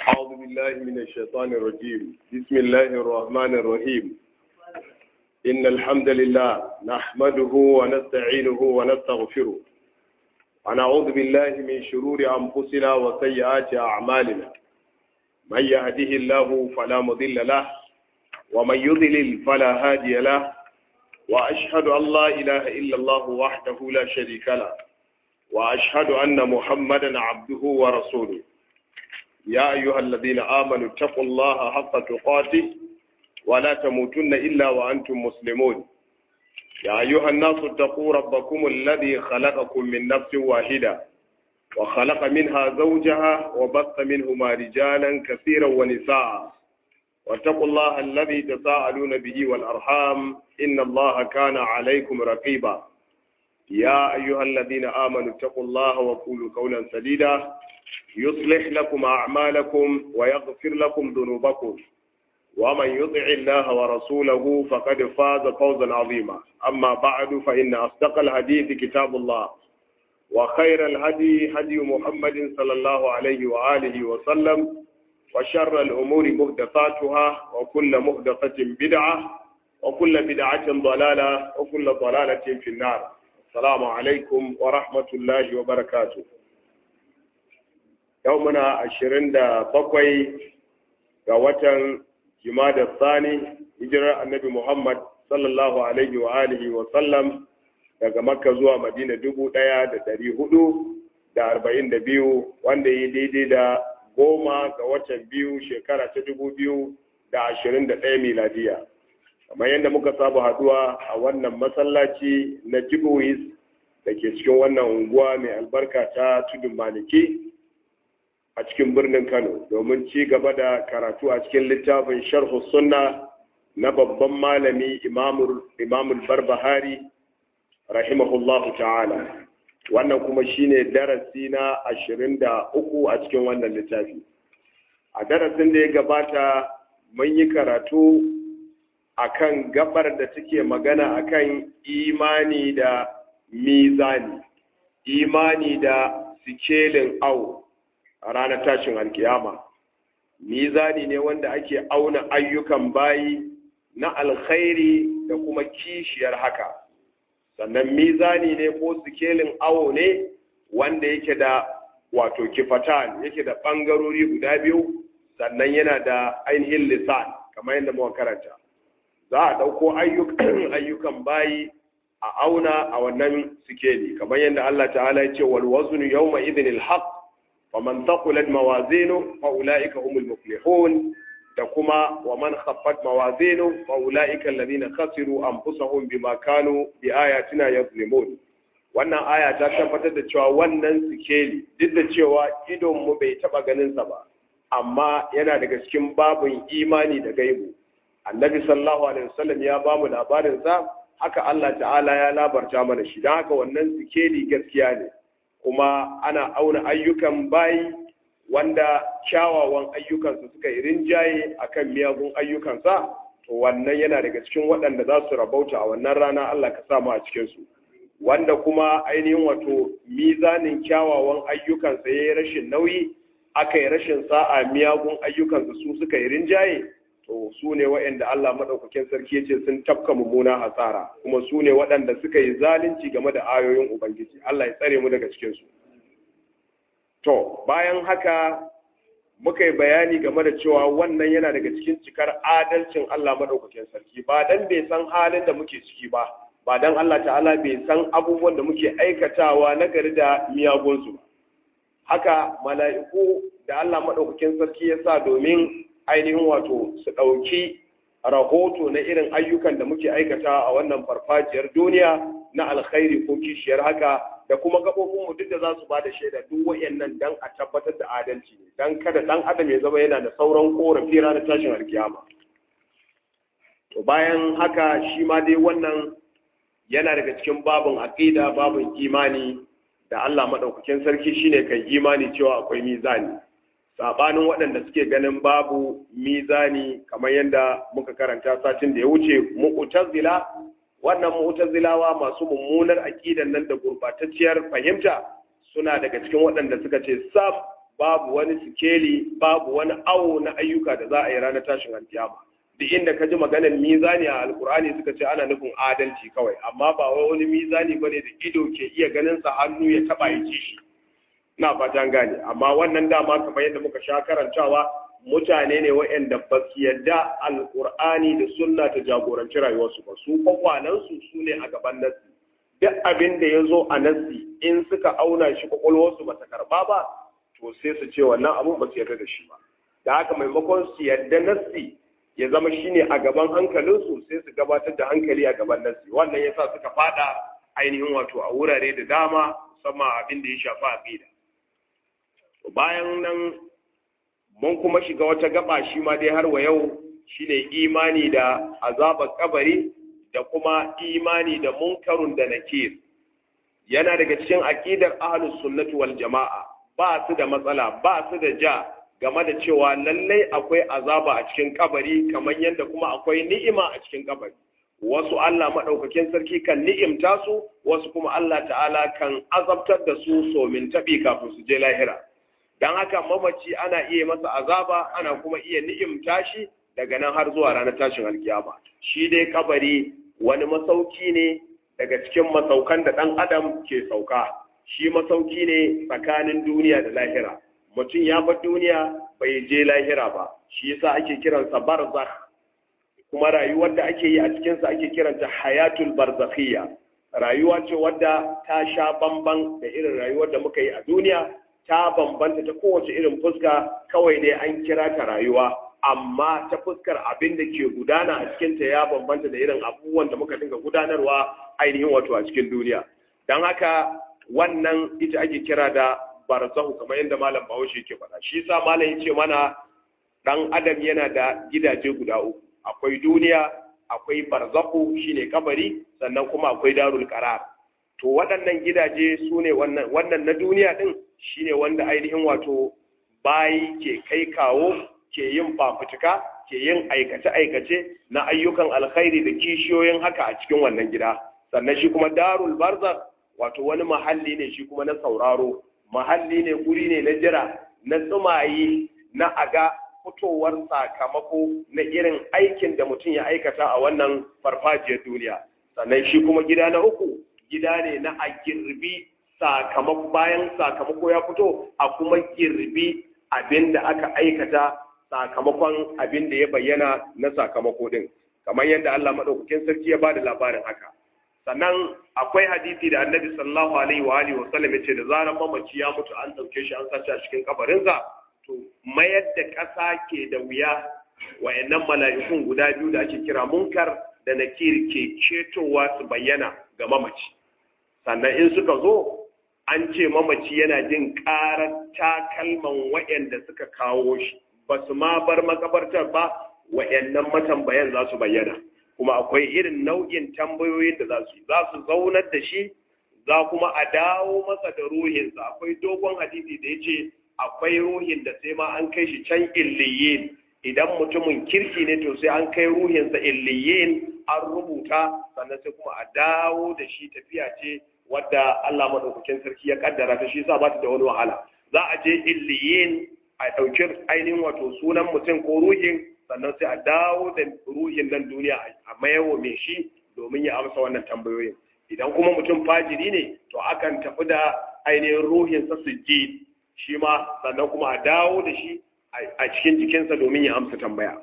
أعوذ بالله من الشيطان الرجيم بسم الله الرحمن الرحيم إن الحمد لله نحمده ونستعينه ونستغفره ونعوذ بالله من شرور أنفسنا وسيئات أعمالنا من يهده الله فلا مضل له ومن يضلل فلا هادي له وأشهد أن لا إله إلا الله وحده لا شريك له وأشهد أن محمدا عبده ورسوله يا أيها الذين آمنوا اتقوا الله حق تقاته ولا تموتن إلا وأنتم مسلمون يا أيها الناس اتقوا ربكم الذي خلقكم من نفس واحدة وخلق منها زوجها وبث منهما رجالا كثيرا ونساء واتقوا الله الذي تساءلون به والأرحام إن الله كان عليكم رقيبا يا أيها الذين آمنوا اتقوا الله وقولوا قولا سديدا يصلح لكم أعمالكم ويغفر لكم ذنوبكم ومن يطع الله ورسوله فقد فاز فوزا عظيما أما بعد فإن أصدق الحديث كتاب الله وخير الهدي هدي محمد صلى الله عليه وآله وسلم وشر الأمور محدثاتها وكل محدثة بدعة وكل بدعة ضلالة وكل ضلالة في النار السلام عليكم ورحمة الله وبركاته يومنا عشرين بقوي ووتن جماد الثاني هجرة النبي محمد صلى الله عليه وآله وسلم daga makka zuwa madina dubu ɗaya da ɗari hudu da arba'in da biyu wanda ya daidai da goma ga watan biyu shekara ta dubu biyu da ashirin da ɗaya miladiya kamar yadda muka saba haduwa a wannan masallaci na jibuwis da ke cikin wannan unguwa mai albarka ta tudun maliki a cikin birnin kano domin ci gaba da karatu a cikin littafin sharhu sunna na babban malami imamul barbahari rahimahullahu ta'ala wannan kuma shine darasi na ashirin da uku a cikin wannan littafi a darasin da ya gabata mun yi karatu akan gabar da take magana akan imani da mizani imani da sikelin au a ranar tashin alkiyama mizani ne wanda ake auna ayyukan bayi na alkhairi da kuma kishiyar haka sannan mizani ne ko sikelin awo ne wanda yake da wato kifatan yake da ɓangarori guda biyu sannan yana da ainihin lisan kamar yadda muka karanta za a ɗauko ayyukan bayi a auna a wannan sikeli kamar yadda Allah ta'ala ya ce wal waznu yawma idhin al haqq faman thaqulat mawazinu fa ulaika humul muflihun da kuma wa man khaffat mawazinu fa ulaika alladhina khasiru anfusahum bima kanu bi ayatina yazlimun wannan aya ta tabbatar da cewa wannan sikeli duk da cewa idon mu bai taba ganin sa ba amma yana daga cikin babin imani da gaibu annabi sallallahu alaihi wasallam ya ba mu labarin sa haka Allah ta'ala ya labarta mana shi don haka wannan sikeli gaskiya ne kuma ana auna ayyukan bayi wanda kyawawan ayyukansa suka yi rinjaye akan miyagun ayyukansa to wannan yana daga cikin waɗanda za su rabauta a wannan rana Allah ka samu a cikinsu wanda kuma ainihin wato mizanin kyawawan ayyukansa ya yi rashin nauyi aka yi rashin sa'a miyagun ayyukansa su suka yi rinjaye to su ne waɗanda Allah maɗaukakin sarki ya ce sun tafka mummuna hasara kuma su ne waɗanda suka yi zalunci game da ayoyin Ubangiji Allah ya tsare mu daga cikinsu. To, bayan haka muka yi bayani game da cewa wannan yana daga cikin cikar adalcin Allah maɗaukakin sarki ba dan bai san halin da muke ciki ba, ba dan Allah ta'ala bai san abubuwan da muke aikatawa na gari da miyagunsu ba. Haka mala'iku da Allah maɗaukakin sarki ya sa domin ainihin wato su ɗauki rahoto na irin ayyukan da muke aikata a wannan farfajiyar duniya na alkhairi ko kishiyar haka da kuma gaɓoɓinmu duk da za su ba da shaida duk wayannan dan a tabbatar da adalci ne dan kada ɗan adam ya zama yana da sauran korafi ranar tashin alkiyama to bayan haka shi ma dai wannan yana daga cikin babin aqida babin imani da Allah madaukakin sarki shine kai imani cewa akwai mizani sabanin waɗanda suke ganin babu mizani kamar yadda muka karanta satin da ya wuce mu'tazila wannan mu'tazilawa masu mummunar aqidan nan da gurbatacciyar fahimta suna daga cikin waɗanda suka ce sam babu wani sikeli babu wani awo na ayyuka da za a yi ranar tashin alkiyama duk inda ka ji maganar mizani a alkur'ani suka ce ana nufin adalci kawai amma ba wai wani mizani bane da ido ke iya ganin sa hannu ya taba ya ci shi ina fatan gane amma wannan dama kamar yadda muka sha karantawa mutane ne waɗanda ba su yadda alkur'ani da sunna ta jagoranci rayuwarsu ba su kwakwalansu su ne a gaban nasi duk abin da ya zo a nasi in suka auna shi kwakwalwarsu ba ta karba ba to sai su ce wannan abun ba su yarda da shi ba da haka maimakon su yarda nasi ya zama shine a gaban hankalinsu sai su gabatar da hankali a gaban nasi wannan yasa suka fada ainihin wato a wurare da dama musamman abin da ya shafi aqida bayan nan mun kuma shiga wata gaba shi ma dai har wa yau shine imani da azabar kabari da kuma imani da munkarun da nakir yana daga cikin aqidar ahlus sunnati wal jamaa ba su da matsala ba su da ja game da cewa lallai akwai azaba a cikin kabari kamar yadda kuma akwai ni'ima a cikin kabari wasu Allah madaukakin sarki kan ni'imta su wasu kuma Allah ta'ala kan azabtar da su somin tabi kafin su je lahira dan haka mamaci ana iya masa azaba ana kuma iya ni'imta shi daga nan har zuwa ranar tashin alkiyama shi dai kabari wani masauki ne daga cikin masaukan da ɗan adam ke sauka shi masauki ne tsakanin duniya da lahira mutum ya bar duniya bai je lahira ba shi yasa ake kiransa barzakh kuma rayuwar da ake yi a cikinsa ake kiranta hayatul barzakhiyya rayuwa ce wadda ta sha bamban da irin rayuwar da muka yi a duniya ta bambanta ta kowace irin fuska kawai dai an kira ta rayuwa amma ta fuskar abin da ke gudana a cikinta ya bambanta da irin abubuwan da muka dinga gudanarwa ainihin wato a cikin duniya don haka wannan ita ake kira da barzahu kamar yadda malam bahaushe ke faɗa shi sa malam ya ce mana ɗan adam yana da gidaje guda uku akwai duniya akwai barzahu shine kabari sannan kuma akwai darul qarar to waɗannan gidaje su ne wannan wannan na duniya din shine wanda ainihin wato bayi ke kai kawo ke yin fafutuka ke yin aikace-aikace na ayyukan alkhairi da kishiyoyin haka a cikin wannan gida sannan shi kuma darul barzakh wato wani mahalli ne shi kuma na sauraro mahalli ne guri ne na jira na tsumayi na aga fitowar sakamako na irin aikin da mutum ya aikata a wannan farfajiyar duniya sannan shi kuma gida na uku gida ne na a girbi sakamako bayan sakamako ya fito a kuma girbi abin da aka aikata sakamakon abin da ya bayyana na sakamako din kamar yadda Allah madaukakin sarki ya bada labarin haka sannan akwai hadisi da annabi sallallahu alaihi wa alihi wasallam ya ce da zarar mamaci ya mutu an dauke shi an sace a cikin kabarinsa to mayar da ƙasa ke da wuya wayannan mala'ikun guda biyu da ake kira munkar da nakir ke cetowa su bayyana ga mamaci sannan in suka zo an ce mamaci yana jin ƙarar takalman wayanda suka kawo shi ba su ma bar makabartar ba wayannan matambayan za su bayyana kuma akwai irin nau'in tambayoyin da za su yi za su zaunar da shi za kuma a dawo masa da ruhinsa akwai dogon hadisi da ya ce akwai ruhin da sai ma an kai shi can illiyin idan mutumin kirki ne to sai an kai ruhinsa illiyin an rubuta sannan sai kuma a dawo da shi tafiya ce wadda Allah madaukakin sarki ya kaddara ta shi sa ba ta da wani wahala za a je illiyin a ɗauki ainihin wato sunan mutum ko ruhin sannan sai a dawo da ruhin nan duniya a mayawo mai shi domin ya amsa wannan tambayoyin idan kuma mutum fajiri ne to akan tafi da ainihin ruhinsa su ji shi ma sannan kuma a dawo da shi a cikin jikinsa domin ya amsa tambaya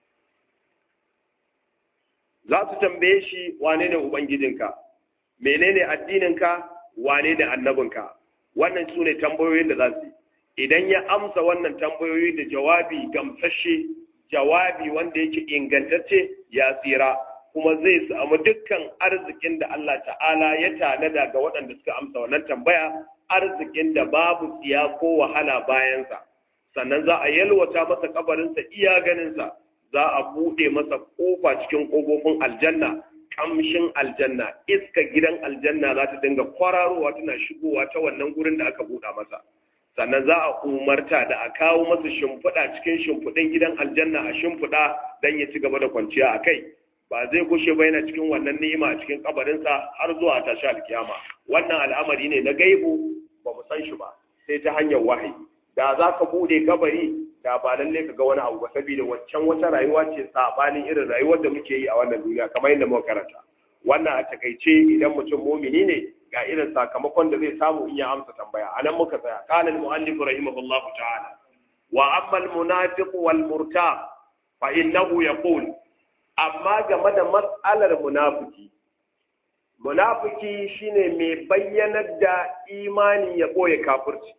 za su tambaye shi wane ne ubangijinka menene addininka wane ne annabinka wannan su ne tambayoyin da za su yi idan ya amsa wannan tambayoyi da jawabi gamsashe jawabi wanda yake ingantacce ya tsira kuma zai samu dukkan arzikin da Allah ta'ala ya tanada ga waɗanda suka amsa wannan tambaya arzikin da babu tsiya ko wahala bayansa sannan za a yalwata masa kabarinsa iya ganinsa za a buɗe masa ƙofa cikin ƙofofin aljanna kamshin aljanna iska gidan aljanna za ta dinga kwararowa tana shigowa ta wannan gurin da aka buɗa masa sannan za a umarta da a kawo masa shimfiɗa cikin shimfiɗin gidan aljanna a shimfiɗa don ya ci gaba da kwanciya a kai ba zai kushe ba yana cikin wannan ni'ima a cikin kabarinsa har zuwa tashi alkiyama wannan al'amari ne na gaibu ba mu san shi ba sai ta hanyar wahayi da za ka bude kabari da ba lalle ka ga wani abu ba saboda waccan wata rayuwa ce sabanin irin rayuwar da muke yi a wannan duniya kamar yadda muka karanta wannan a takaice idan mutum mumini ne ga irin sakamakon da zai samu in ya amsa tambaya anan muka tsaya qala al-muallif rahimahullahu ta'ala wa amma al-munafiq wal murtab fa innahu yaqul amma game da mas'alar munafiki munafiki shine mai bayyanar da imani ya boye kafirci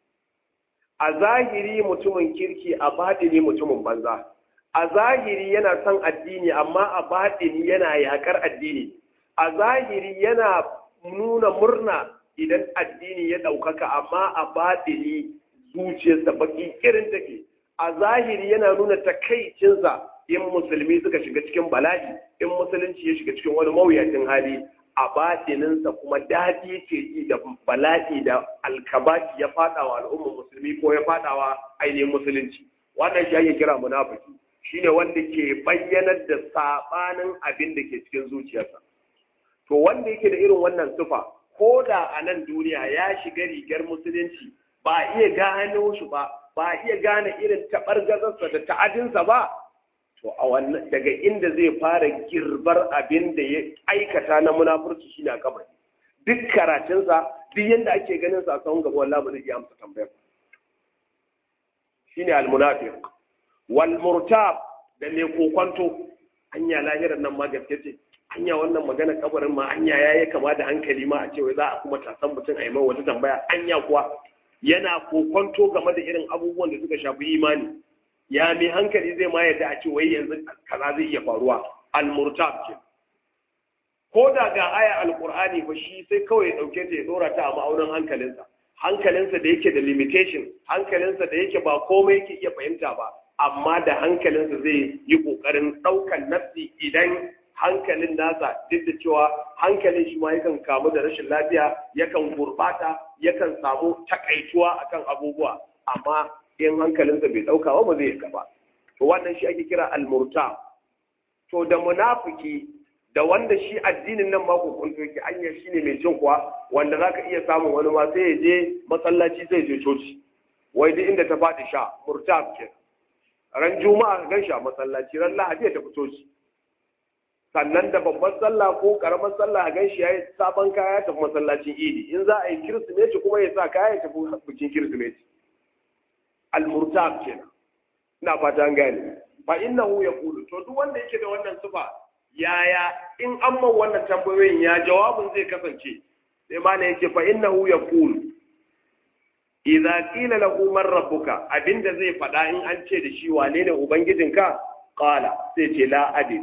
a zahiri mutumin kirki a baɗini mutumin banza a zahiri yana son addini amma a baɗini yana yakar addini a zahiri yana nuna murna idan addini ya ɗaukaka amma a baɗini zuciyarsa baki irin take a zahiri yana nuna takaicinsa in musulmi suka shiga cikin bala'i in musulunci ya shiga cikin wani mawuyacin hali a batininsa kuma daɗi ke ji da bala'i da alkabaki ya faɗa wa al'ummar musulmi ko ya faɗa wa ainihin musulunci wannan shi ake kira munafiki shine wanda ke bayyanar da sabanin abin da ke cikin zuciyarsa to wanda yake da irin wannan sufa ko da a nan duniya ya shiga rigar musulunci ba iya gano shi ba ba iya gane irin taɓargazarsa da ta'adinsa ba to a wannan daga inda zai fara girbar abin da ya aikata na munafurci shine a kabari duk karatunsa duk yadda ake ganin sa a sahun gaba wallahi ba zai iya amsa tambayar shine al-munafiq wal murtab da mai kokonto anya lahirar nan ma gaske ce anya wannan magana kabarin ma anya yayi kama da hankali ma a ce wai za a kuma tasan mutum a yi mai wata tambaya anya kuwa yana kokonto game da irin abubuwan da suka shafi imani ya mai hankali zai ma yadda a ce wai yanzu kaza zai iya faruwa al-murtab ke ko da ga aya alqur'ani ba shi sai kawai ya dauke ta ya dora ta a ma'aunin hankalinsa hankalinsa da yake da limitation hankalinsa da yake ba komai yake iya fahimta ba amma da hankalinsa zai yi kokarin daukan nafsi idan hankalin nasa duk da cewa hankalin shi ma yakan kamu da rashin lafiya yakan gurbata yakan samu takaituwa akan abubuwa amma in hankalinsa bai dauka ba ba zai yaka ba to wannan shi ake kira almurta to da munafiki da wanda shi addinin nan ma kokonto yake anya shine mai cin kuwa wanda zaka iya samun wani ma sai ya je masallaci sai ya je coci wai duk inda ta faɗi sha murtab ke ran juma'a ka gan shi a masallaci ran lahadi ya tafi coci sannan da babban sallah ko karamar sallah a gan shi ya yi sabon kaya ya tafi masallacin idi in za a yi kirsimeti kuma ya sa kaya ya tafi bikin kirsimeti al-murtab kenan ina fata an gane fa innahu yaqulu to duk wanda yake da wannan sifa yaya in an man wannan tambayoyin ya jawabin zai kasance sai ma ne yake fa innahu yaqulu idza qila lahu man rabbuka abinda zai faɗa in an ce da shi wane ne ubangijinka qala sai ce la adri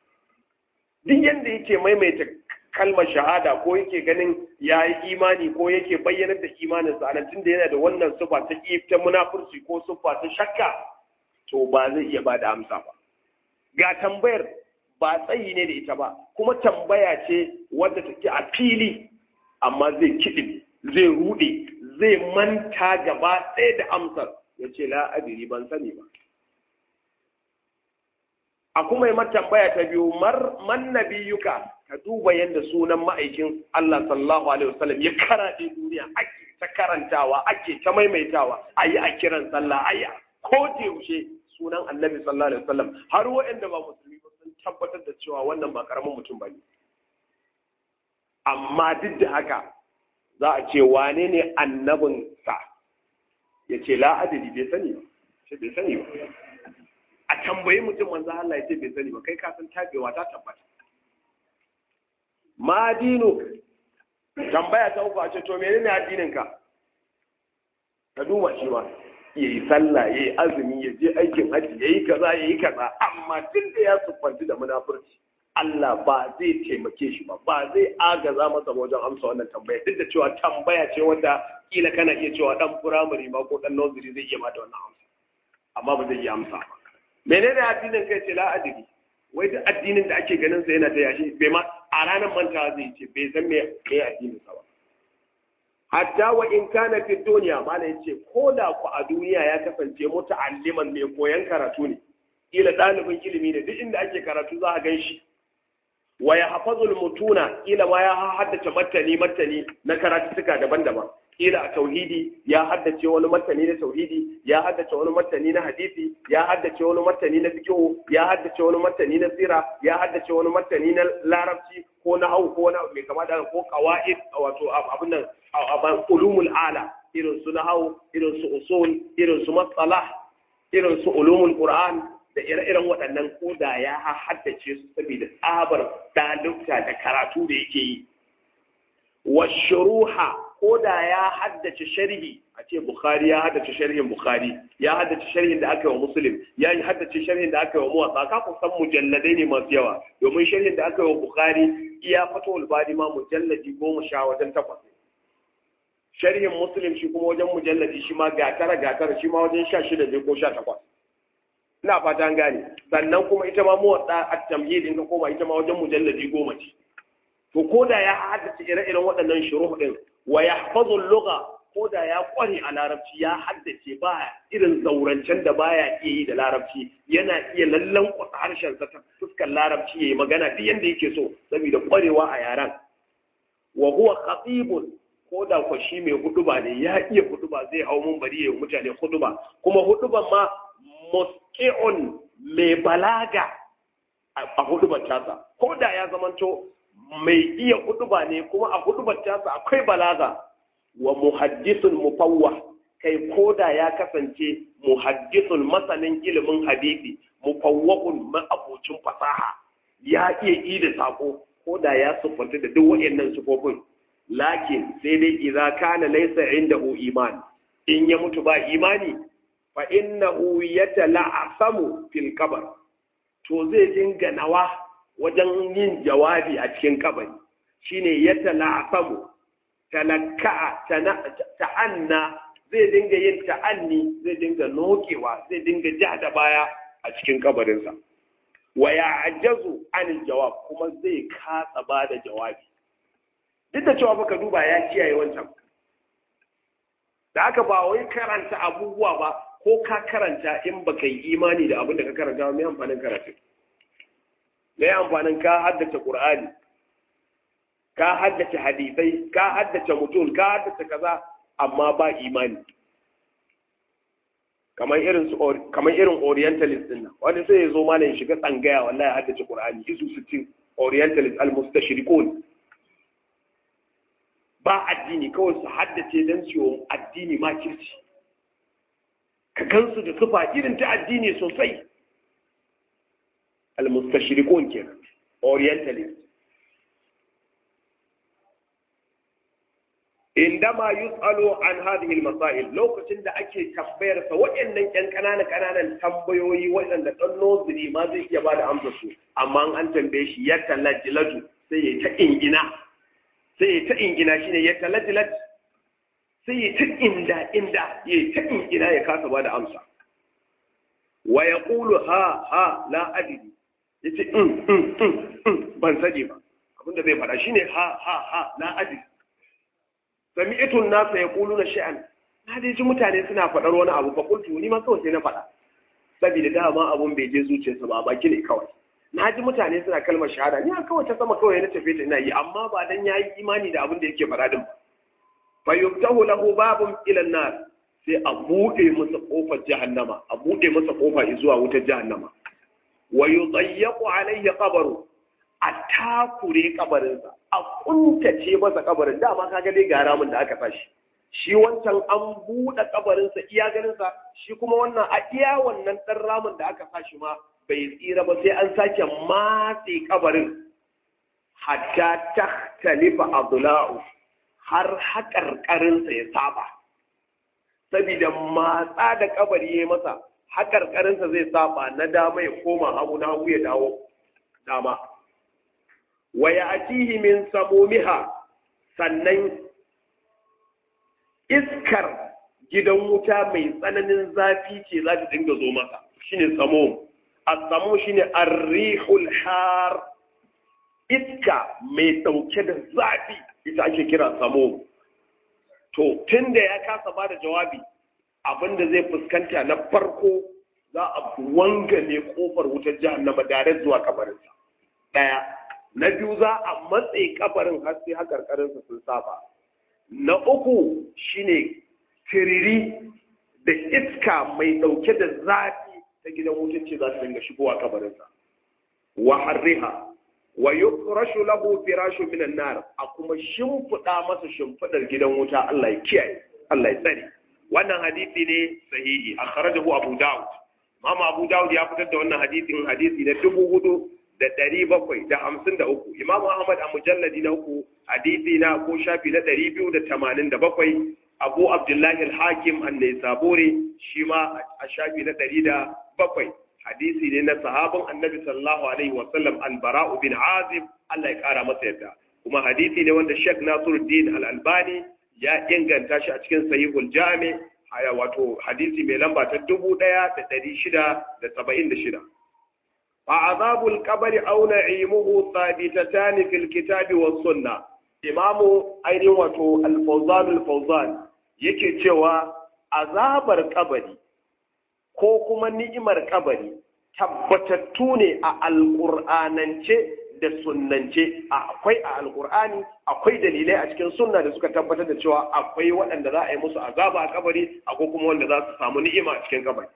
duk yanda yake maimaita kalmar shahada ko yake ganin ya yi imani ko yake bayyanar da imaninsa a nan tunda yana da wannan sufa ta ta munafurci ko sufa ta shakka to ba zai iya ba da amsa ba ga tambayar ba tsayi ne da ita ba kuma tambaya ce wadda take a fili amma zai kiɗi zai ruɗe zai manta gaba ɗaya da amsar ya ce la adiri ban sani ba a kuma yi tambaya ta biyu man nabiyuka ka duba yadda sunan ma'aikin Allah sallallahu alaihi wasallam ya karaɗe duniya ake ta karantawa ake ta maimaitawa a yi a kiran sallah a yi ko da yaushe sunan annabi sallallahu alaihi wasallam har waɗanda ba musulmi ba sun tabbatar da cewa wannan ba karamin mutum ba ne amma duk da haka za a ce wane ne annabin sa ya ce la adadi bai sani ba ce bai sani ba a tambayi mutum manzo Allah ya ce bai sani ba kai ka san tabewa ta tabbata ma dino tambaya ta uku a ce to menene addinin ka ka duba shi ma ya yi sallah ya yi azumi ya je aikin haji ya yi kaza ya yi kaza amma tun da ya siffanci da munafurci Allah ba zai taimake shi ba ba zai agaza masa wajen amsa wannan tambaya duk da cewa tambaya ce wanda kila kana iya cewa dan firamare ma ko dan nursery zai iya bada wannan amsa amma ba zai iya amsa ba menene addinin kai ce la adiri wai da addinin da ake ganin sa yana ta yashi bai ma a ranar mantawa zai ce bai san me me addinin sa ba hatta wa in kana fi duniya mala yace ko da ku a duniya ya kasance muta'alliman mai koyan karatu ne kila ɗalibin ilimi ne duk inda ake karatu za a gan shi wa ya hafazul mutuna kila ma ya haddace martani martani na karatuttuka daban-daban kila a tauhidi ya haddace wani martani na tauhidi ya haddace wani martani na hadisi ya haddace wani martani na fiqh ya haddace wani martani na sira ya haddace wani martani na larabci ko na hau ko na mai kama da ko qawaid wato abin nan aban ulumul ala irin su na hau irin su usul irin su masalah irin su ulumul qur'an da ire-iren waɗannan ko da ya haddace su saboda tsabar dalibta da karatu da yake yi wa shuruha ko da ya haddace sharhi a ce bukhari ya haddace sharhin bukhari ya haddace sharhin da aka yi wa muslim ya haddace sharhin da aka yi wa muwatsa ka ku san mujalladai ne masu yawa domin sharhin da aka yi wa bukhari iya fatawul bari ma mujalladi goma sha wajen takwas sharhin muslim shi kuma wajen mujalladi shi ma gatara gatara shi ma wajen sha shida ne ko sha takwas ina fata an gane sannan kuma ita ma muwatsa a tamhid in ka koma ita ma wajen mujalladi goma ce to ko da ya haddace ire-iren waɗannan shuruh din wa yahfazu lugha ko da ya kware a larabci ya haddace ba irin zaurancen da baya iya yi da larabci yana iya lallan kwasa harshen sa ta fuskar larabci yayi magana duk yanda yake so saboda kwarewa a yaran wa huwa khatibun ko da ko shi mai huduba ne ya iya huduba zai hau mun bari yayin mutane huduba kuma huduban ma musqi'un mai balaga a hudubar tasa ko da ya zamanto mai iya huduba ne kuma a hudubar tasa akwai balaga wa muhaddisun mufawwah kai koda ya kasance muhaddisun masanin ilimin hadisi mufawwahun ma'abocin fasaha ya iya yi da sako koda ya sufanta da duk waɗannan sufofin lakin sai dai idza kana laysa indahu iman in ya mutu ba imani fa innahu yatala'asamu fil qabr to zai dinga nawa wajen yin jawabi a cikin kabari shine yatala'asamu talakka'a ta'anna zai dinga yin ta'anni zai dinga nokewa zai dinga ja da baya a cikin kabarinsa wa ya'jazu anil jawab kuma zai kasa ba da jawabi duk da cewa baka duba ya kiyaye wancan da aka ba wai karanta abubuwa ba ko ka karanta in baka yi imani da abin da ka karanta mai amfanin karatu mai amfanin ka haddace qur'ani ka haddace hadisai ka haddace mutum ka haddace kaza amma ba imani kamar irin su kamar irin orientalist din nan wani sai ya zo mana ya shiga tsangaya wallahi haddace qur'ani isu 60 orientalist al-mustashrikun ba addini kawai su haddace dan su addini ma kirci ka gansu da sufa irin ta addini sosai al-mustashrikun kenan orientalist indama yus'alu an hadhihi al-masail lokacin da ake tambayar sa waɗannan ƴan ƙananan ƙananan tambayoyi waɗanda dan nozuri ma zai iya bada amsa su amma an tambaye shi ya talajlaju sai ya ta ingina sai ya ta ingina shine ya talajlaj sai ya ta inda inda ya ta ingina ya kasa bada amsa wa yaqulu ha ha la adri yace in in ban sani ba abinda zai faɗa shine ha ha ha la adri sami'tun nasa yaquluna sha'an na dai ji mutane suna faɗar wani abu fa kuntu ni ma kawai sai na faɗa saboda dama abun bai je zuciyarsa ba baki ne kawai na ji mutane suna kalmar shahada ni kawai ta sama kawai na tafi ta ina yi amma ba dan yayi imani da abin da yake faɗa din ba fa yuftahu lahu babun ila nar sai a buɗe masa kofar jahannama a buɗe masa kofa zuwa wutar jahannama wa yudayyaqu alayhi qabru a takure kabarinsa a kuntace masa kabarin dama kaga dai ga ramin da aka sashi shi wancan an buɗe kabarinsa iya ganinsa shi kuma wannan a iya wannan ɗan ramin da aka sashi ma bai tsira ba sai an sake matse kabarin hatta tahtalifa adla'u har haƙarƙarinsa ya saba saboda matsa da kabari ya masa haƙarƙarinsa zai saba na dama ya koma hagu na hagu ya dawo dama wa ya'tihi min samumiha sannan iskar gidan wuta mai tsananin zafi ce za ta dinga zo masa shine samum as-samum shine ar-rihul har iska mai dauke da zafi ita ake kira samum to tunda ya kasa bada jawabi abinda zai fuskanta na farko za a wangane kofar wutar jahannama dare zuwa kabarinsa daya na biyu za a matse kabarin har sai hakarkarinsa sun saba na uku shine tiriri da iska mai ɗauke da zafi ta gidan wutar ce za su dinga shigowa kabarinsa wa harriha wa yufrashu lahu firashu minan nar a kuma shimfiɗa masa shimfiɗar gidan wuta Allah ya kiyaye Allah ya tsare wannan hadisi ne sahihi akhrajahu Abu Dawud Mama Abu Dawud ya fitar da wannan hadisin hadisi na dubu hudu da ɗari bakwai da hamsin da uku Imam Ahmad a mujalladi na uku hadisi na ko shafi na ɗari biyu da tamanin da bakwai Abu Abdullahi al-Hakim an-Naisaburi shi ma a shafi na ɗari da bakwai hadisi ne na sahabin annabi sallallahu alaihi wa sallam al-Bara'u bin Azib Allah ya kara masa yadda kuma hadisi ne wanda Sheikh Nasiruddin Al-Albani ya inganta shi a cikin Sahihul Jami haya wato hadisi mai lamba ta dubu ɗaya da ɗari shida da saba'in da shida. فعذاب القبر أو نعيمه ثابتتان في الكتاب والسنة إمام أين وتو الفوزان الفوزان yake cewa azabar kabari ko kuma ni'imar kabari tabbatattu ne a alƙur'anance da sunnance akwai a alƙur'ani akwai dalilai a cikin sunna da suka tabbatar da cewa akwai waɗanda za a yi musu azaba a kabari akwai kuma wanda za su samu ni'ima a cikin kabari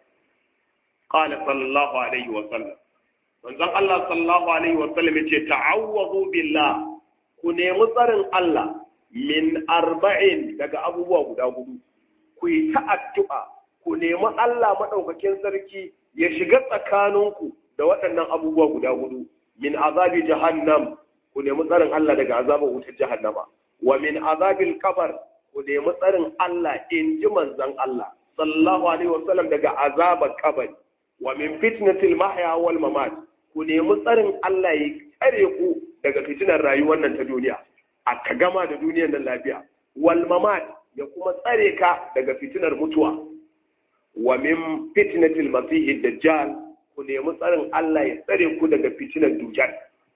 qala sallallahu alaihi wa sallam manzon Allah sallallahu alaihi wa sallam yace ta'awwazu billah ku nemi tsarin Allah min arba'in daga abubuwa guda hudu ku yi ta addu'a ku nemi Allah madaukakin sarki ya shiga tsakaninku da waɗannan abubuwa guda hudu min azabi jahannam ku nemi tsarin Allah daga azabar wutar jahannama wa min azabil kabar ku nemi tsarin Allah in ji manzon Allah sallallahu alaihi wa sallam daga azabar kabari wa min fitnatil mahya wal mamat ku nemi tsarin Allah ya tsare ku daga fitinar rayuwar nan ta duniya a ka gama da duniyar nan lafiya wal mamat ya kuma tsare ka daga fitinar mutuwa wa min fitnatil masih dajjal ku nemi tsarin Allah ya tsare ku daga fitinar dujjal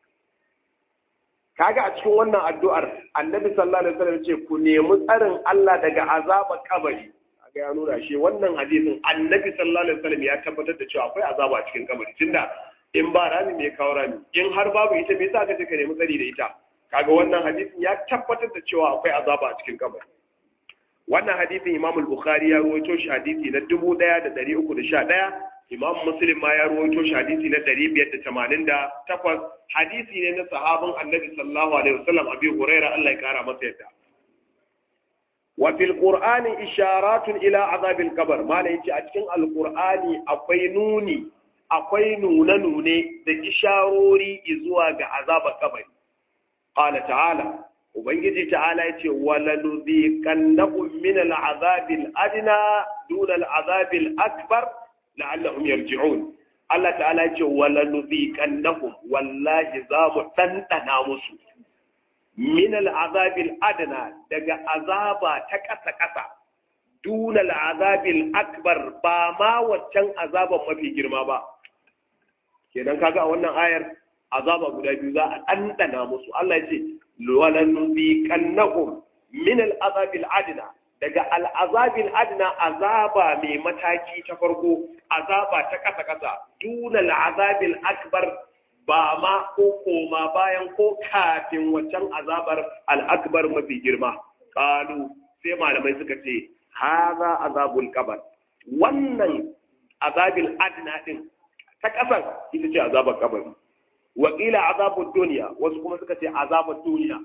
kaga a cikin wannan addu'ar annabi sallallahu alaihi wasallam ce ku nemi tsarin Allah daga azabar kabari kaga ya nuna shi wannan hadisin annabi sallallahu alaihi wasallam ya tabbatar da cewa akwai azaba a cikin kabari tunda in ba rami me kawo rami in har babu ita me yasa kace ka nemi tsari da ita kaga wannan hadisin ya tabbatar da cewa akwai azaba a cikin kabari wannan hadisin Imam al-Bukhari ya rawaito shi hadisi na 1311 Imam Muslim ma ya rawaito shi hadisi na 588 hadisi ne na sahabin Annabi sallallahu alaihi wasallam Abi Hurairah Allah ya kara masa yadda wa fil qur'ani isharatun ila azabil qabr mala yace a cikin alqur'ani akwai nuni akwai nune-nune da isharori zuwa ga azabar kabari. Ƙala ta'ala, Ubangiji ta'ala ya ce, Wala nuziƙannahum min al'azabil adina duna al'azabil akbar la'allahum yarji'un. Allah ta'ala ya ce, Wala nuziƙannahum wallahi za mu ɗanɗana musu. Min al'azabil adina daga azaba ta ƙasa-ƙasa. Duna al'azabil akbar ba ma waccan azaban mafi girma ba. kenan kaga a wannan ayar azaba guda biyu za a ɗanɗana musu Allah ya ce walan nuziqannahum min al-azabil adna daga al-azabil adna azaba mai mataki ta farko azaba ta kasa kasa duna al-azabil akbar ba ma ko koma bayan ko kafin waccan azabar al-akbar mafi girma qalu sai malamai suka ce haza azabul qabr wannan azabil adna din ta ƙasar ita ce azabar kabari wakila azabar duniya wasu kuma suka ce azabar duniya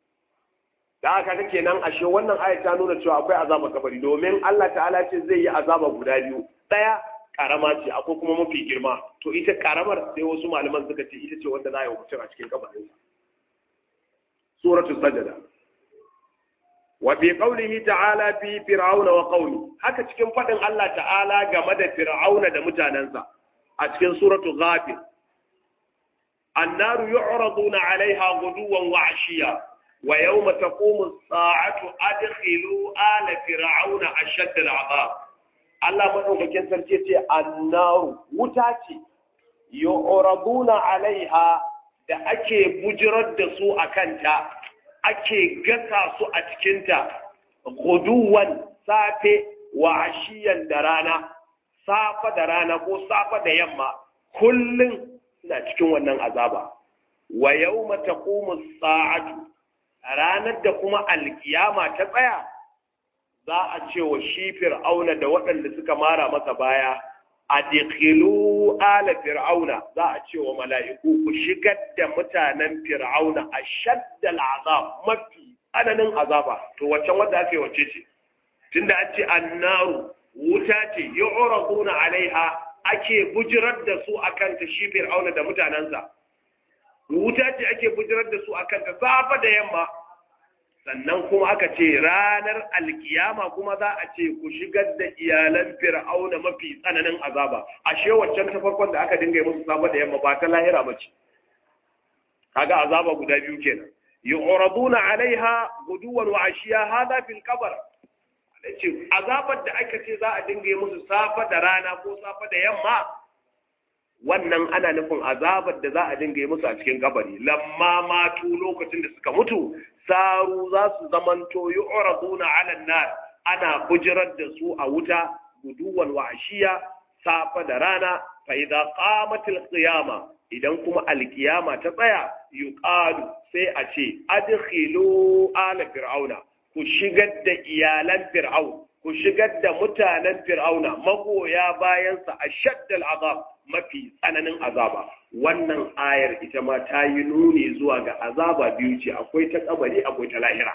da aka ga kenan ashe wannan aya ta nuna cewa akwai azabar kabari domin Allah ta'ala ce zai yi azaba guda biyu ɗaya karama ce akwai kuma mafi girma to ita karamar sai wasu malaman suka ce ita ce wanda za a yi mutum a cikin kabarin suratul sajada wa fi qawlihi ta'ala fi fir'auna wa qawmi haka cikin fadin Allah ta'ala game da fir'auna da mutanansa a cikin suratul ghafir annaru yu'raduna 'alayha ghuduwan wa 'ashiya wa yawma taqumu as-sa'atu adkhilu ala fir'auna ashadda al'azab Allah madaukakin sarki ce annaru wuta ce yu'raduna 'alayha da ake bujirar da su akanta ake gasa su a cikinta guduwan safe wa ashiyan da rana safa da rana ko safa da yamma kullum suna cikin wannan azaba wa yawma taqumu sa'atu ranar da kuma alkiyama ta tsaya za a ce wa shi fir'auna da waɗanda suka mara masa baya a dikilu ala fir'auna za a ce wa mala'iku ku shigar da mutanen fir'auna a shaddal azab mafi tsananin azaba to waccan wadda aka yi wacce ce tunda an ce annaru wuta ce yu'raduna alaiha ake bujirar da su akan ta shi fir'auna da mutanensa wuta ce ake bujirar da su akan ta safa da yamma sannan kuma aka ce ranar alkiyama kuma za a ce ku shigar da iyalan fir'auna mafi tsananin azaba ashe waccan ta farkon da aka dinga yi musu safa da yamma ba ta lahira ba ce kaga azaba guda biyu kenan yu'raduna alaiha guduwan wa ashiya hada fil qabr ce azabar da aka ce za a dinga yi musu safa da rana ko safa da yamma wannan ana nufin azabar da za a dinga yi musu a cikin kabari lamma matu lokacin da suka mutu saru za su zamanto yu'raduna 'ala nar ana bujirar da su a wuta guduwan wa ashiya safa da rana fa idza qamatil qiyama idan kuma alkiyama ta tsaya yuqalu sai a ce adkhilu ala fir'auna ku shigar da iyalan fir'aun ku shigar da mutanen fir'auna magoya bayansa a shaddal azab mafi tsananin azaba wannan ayar ita ma ta yi nuni zuwa ga azaba biyu ce akwai ta kabari akwai ta lahira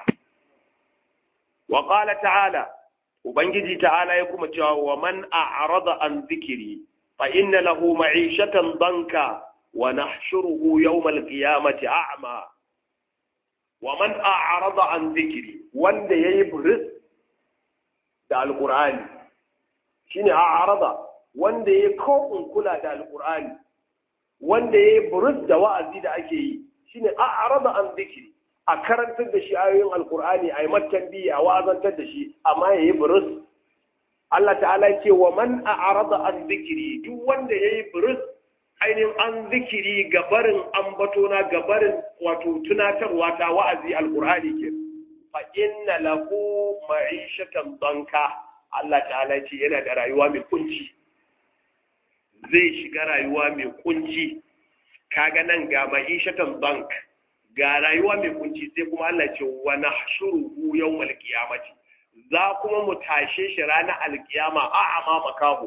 wa qala ta'ala ubangiji ta'ala ya kuma cewa wa man a'rada an zikiri fa inna lahu ma'ishatan danka wa nahshuruhu yawmal qiyamati a'ma wa man a'rada an zikiri wanda yayi buris da alqur'ani shine a'rada wanda yayi kokun kula da alqur'ani wanda yayi buris da wa'azi da ake yi shine a'rada an zikiri a karantar da shi ayoyin alqur'ani ayi matan biya a wa'azantar da shi amma yayi buris Allah ta'ala ce wa man a'rada an zikiri duk wanda yayi buris ainihin an zikiri gabarin ambatona gabarin wato tunatarwa ta wa'azi alkur'ani ke fa inna lahu ma'ishatan banka Allah ta'ala ce yana da rayuwa mai kunci zai shiga rayuwa mai kunci kaga nan ga ma'ishatan bank ga rayuwa mai kunci sai kuma Allah ce wa nahshuruhu yawmal qiyamati za kuma mu tashe shi ranar alkiyama a'ama makaho